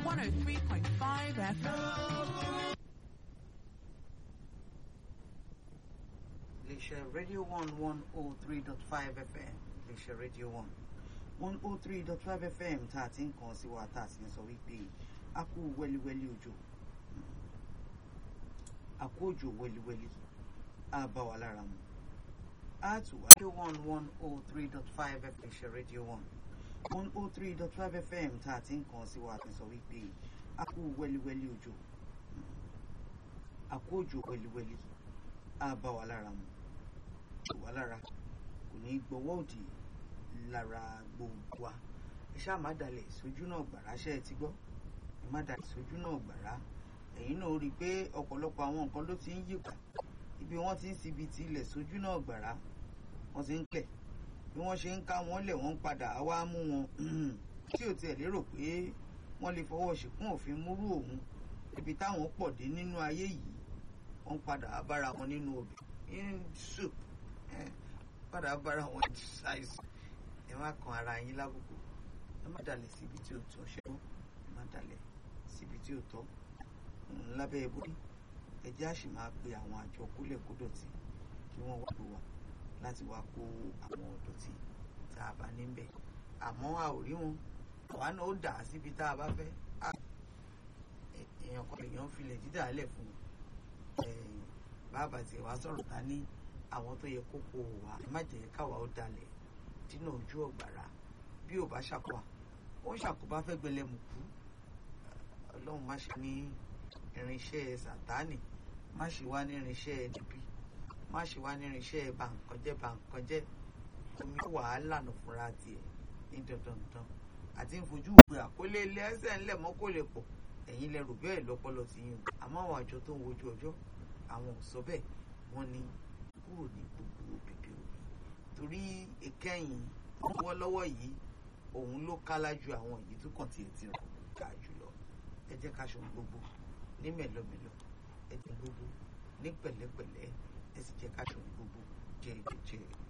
103.5 FM. iléeṣẹ́ rédíò one one oh three dot five fm iléeṣẹ́ rédíò one one oh three dot five fm tá a ti ń kàn sí wa tá a sì ń sọ wípé a kú wẹ́líwẹ́lí òjò a kú òjò wẹ́líwẹ́lí a bá wa lára mu a tù wá. rédíò one one oh three dot five fm iléeṣẹ́ rédíò one one oh three dot five fm tá a ti ń kàn sí wa tá a sọ wípé a kú wẹ́líwẹ́lí òjò a kú òjò wẹ́líwẹ́lí a bá wa lára mu wà lára kò ní gbọ́wọ́ òdì lára gbogbo wa ẹ ṣáà má dalẹ̀ sójú náà gbàrà ṣe ẹ ti gbọ́ ẹ má dalẹ̀ sójú náà gbàrà ẹ̀yin náà rí i pé ọ̀pọ̀lọpọ̀ àwọn nǹkan ló ti ń yípa ibi wọ́n ti ń sibi ti ilẹ̀ sójú náà gbàrà wọ́n ti ń kẹ̀ bí wọ́n ṣe ń ká wọn lẹ̀ wọ́n ń padà wá mú wọn tí ò tiẹ̀ lérò pé wọ́n lè fọwọ́ ṣìkún òfin múrú òun ibi táwọn pọ̀ dé nínú ayé yìí wọ́n padà bára wọn nínú obì in soup padà bára wọn ṣàìsàn ẹ má kan ara yín lábùkù ẹ má dalẹ̀ síbi tí ò tọ́ ṣẹ́wọ́ ẹ má dalẹ̀ síbi tí ò tọ́ lábẹ́ ìbòrí ẹ jẹ́ àṣì máa pe àwọn àjọ kólẹ̀ kó dọ̀tí kí wọ́n wá lò wá láti wá kó àwọn dọ̀tí tá a bá níbẹ̀ àmọ́ a ò rí wọn àwa náà ó dà á síbi tá a bá fẹ́ èèyàn kan èèyàn filẹ̀ dídà lẹ̀ fún bàbá tiẹ̀ wá sọ̀rọ̀ ta ní àwọn tó yẹ kó kó wà má jẹ́ káwa ó dalẹ̀ dínà ojú ọ̀gbàrá bí ò bá ṣàkóbá ó ń ṣàkóbá fẹ́ gbẹlẹ́mùkú ọlọ́run má ṣe ní irinṣẹ́ sàtánì má ṣe wá ní irinṣẹ́ níbí má ṣe wá ní irinṣẹ́ bàǹkànjẹ́ bàǹkànjẹ́ omi wàhálà nù fúnra tiẹ̀ ní dandandan àti ń fojú ìpè àkólé ilé ẹsẹ̀ ńlẹ̀ mọ́ kó lè pọ̀ ẹ̀yin lẹ́rù bẹ́ẹ̀ lọ́pọlọ ti yín àmọ́ àwọn àjọ tó ń wojú ọjọ́ àwọn ò sọ bẹ́ẹ̀ wọ́n ní kúrò ní gbogbo bèbè omi torí ìkẹyìn lọ́wọ́lọ́wọ́ yìí òun ló kálá ju àwọn èyí tó kàn tiẹ̀ ti rà ká jùlọ ẹ jẹ́ ká ṣe gbogbo ní mẹ̀lọmẹ̀lọ ẹ jẹ́ gbogbo ní pẹ̀lẹ́pẹ̀lẹ́ ẹ sì jẹ́ ká ṣe gbogbo jẹ́ẹ́jẹ́.